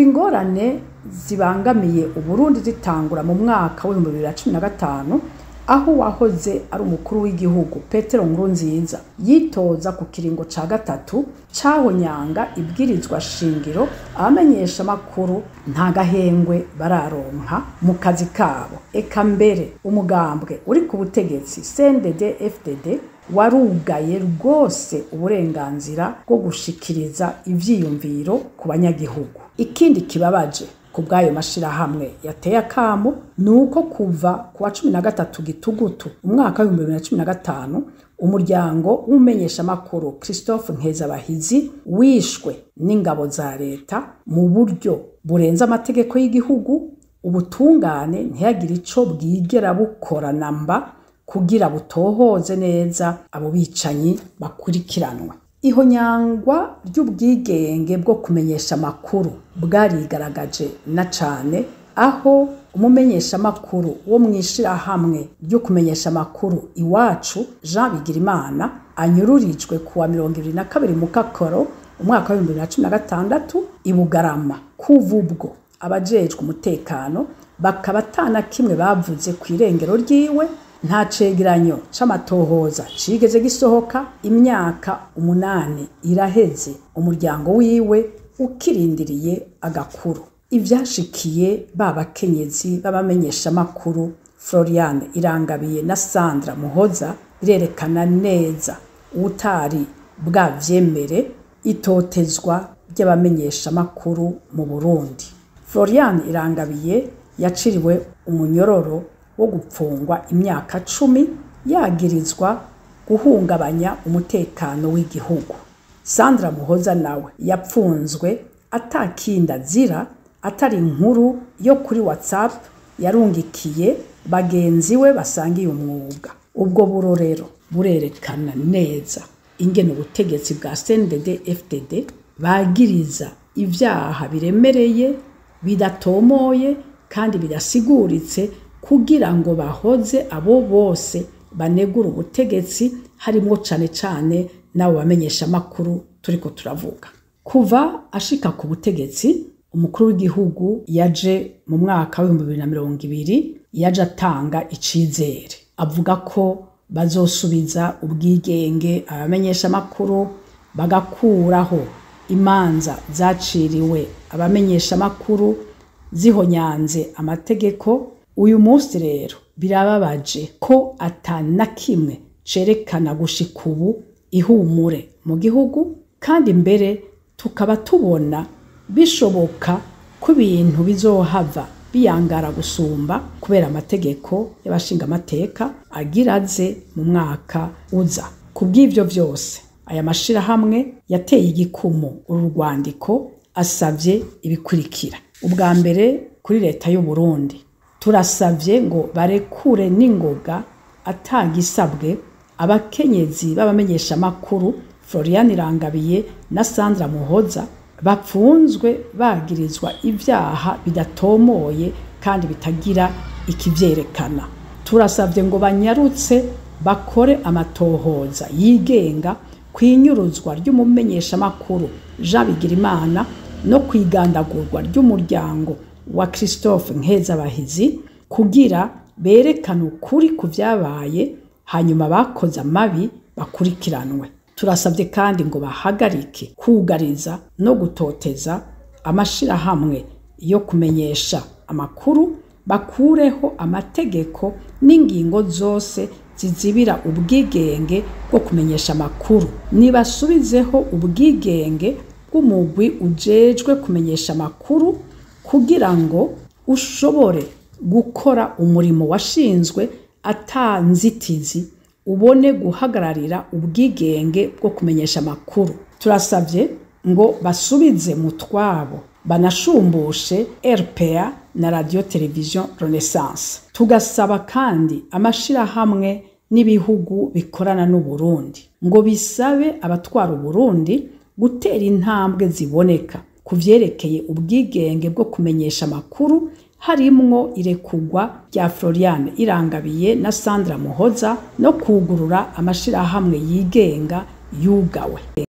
kuva ingorane zibangamiye uburundi zitangura mu mwaka w'ibihumbi bibiri na cumi na gatanu aho wahoze ari umukuru w'igihugu petero nkurunziza yitoza ku kiringo ca gatatu cahonyanga ibwirizwa shingiro abamenyesha amakuru nta gahengwe bararonka mu kazi kabo eka mbere umugambwe uri ku butegetsi cndd fdd warugaye rwose uburenganzira bwo gushikiriza ivyiyumviro ku banyagihugu ikindi kibabaje ku bw'ayo mashirahamwe yateye akamo ni uko kuva ku wa cumi na gatatu gitugutu umwaka w'ibihumbi bibiri na cumi na gatanu umuryango w'umumenyeshamakuru christophe nkezabahizi wishwe n'ingabo za leta mu buryo burenze amategeko y'igihugu ubutungane ntiyagire ico bwigera bukora namba kugira butohoze neza abo bicanyi bakurikiranwa ihonyangwa ry'ubwigenge bwo kumenyesha amakuru bwarigaragaje na cane aho umumenyesha amakuru wo mw'ishirahamwe ryo kumenyesha amakuru iwacu Jean Bigirimana anyururijwe kuwa mirongo ibiri na kabiri mu kakoro umwaka w'ibihumbi bibiri na cumi na gatandatu i Bugarama kuva ubwo abajejwe umutekano bakaba atana kimwe bavuze ku irengero ryiwe nta cegeranyo c'amatohoza cigeze gisohoka imyaka umunani iraheze umuryango wiwe ukirindiriye agakuru ivyashikiye ba bakenyezi b'abamenyeshamakuru floriane irangabiye na sandra muhoza birerekana neza utari bwavyemere itotezwa ry'abamenyeshamakuru mu burundi floriane irangabiye yaciriwe umunyororo wo gupfungwa imyaka cumi yagirizwa guhungabanya umutekano w'igihugu sandra muhoza nawe yapfunzwe atakinda azira atari inkuru yo kuri whatsapp yarungikiye bagenzi we basangiye umwuga ubwo burorero burerekana neza ingene ubutegetsi bwa cndd fdd bagiriza ivyaha biremereye bidatomoye kandi bidasiguritse kugira ngo bahoze abo bose banegura ubutegetsi harimwo cane cane n'abo bamenyesha amakuru turiko turavuga kuva ashika ku butegetsi umukuru w'igihugu yaje mu mwaka w'ibihumbi bibiri na mirongo ibiri yaje atanga icizere avuga ko bazosubiza ubwigenge abamenyesha amakuru bagakuraho imanza zaciriwe abamenyesha amakuru zihonyanze amategeko uyu munsi rero birababaje ko atana kimwe cerekana gushika ubu ihumure mu gihugu kandi mbere tukaba tubona bishoboka ko ibintu bizohava biyangara gusumba kubera amategeko y'abashinga amateka agira aze mu mwaka uza ku bw'ivyo vyose aya mashirahamwe yateye igikumu uru rwandiko asavye ibikurikira ubwa mbere kuri leta y'u Burundi turasavye ngo barekure n'ingoga atagisabwe abakenyezi b'abamenyesha amakuru Florian Irangabiye na Sandra Muhoza bapfunzwe bagirizwa ivyaha bidatomoye kandi bitagira ikivyerekana turasavye ngo banyarutse bakore amatohoza yigenga kwinyuruzwa ry'umumenyesha makuru Jean Bigirimana no kwigandagurwa ry'umuryango wa Christophe Nkezabahizi kugira berekane ukuri ku vyabaye hanyuma bakoze amabi bakurikiranwe turasabye kandi ngo bahagarike kugariza no gutoteza amashirahamwe yo kumenyesha amakuru bakureho amategeko n'ingingo zose zizibira ubwigenge bwo kumenyesha amakuru nibasubizeho ubwigenge bw'umugwi ujejwe kumenyesha amakuru kugira ngo ushobore gukora umurimo washinzwe atanzitizi ubone guhagararira ubwigenge bwo kumenyesha amakuru turasabye ngo basubize mu twabo banashumbushe RPA na radio television Renaissance tugasaba kandi amashirahamwe n'ibihugu bikorana n'u Burundi ngo bisabe abatwara Burundi gutera intambwe ziboneka ku vyerekeye ubwigenge bwo kumenyesha amakuru harimwo irekugwa rya Floriane Irangabiye na Sandra Muhoza no kugurura amashirahamwe yigenga yugawe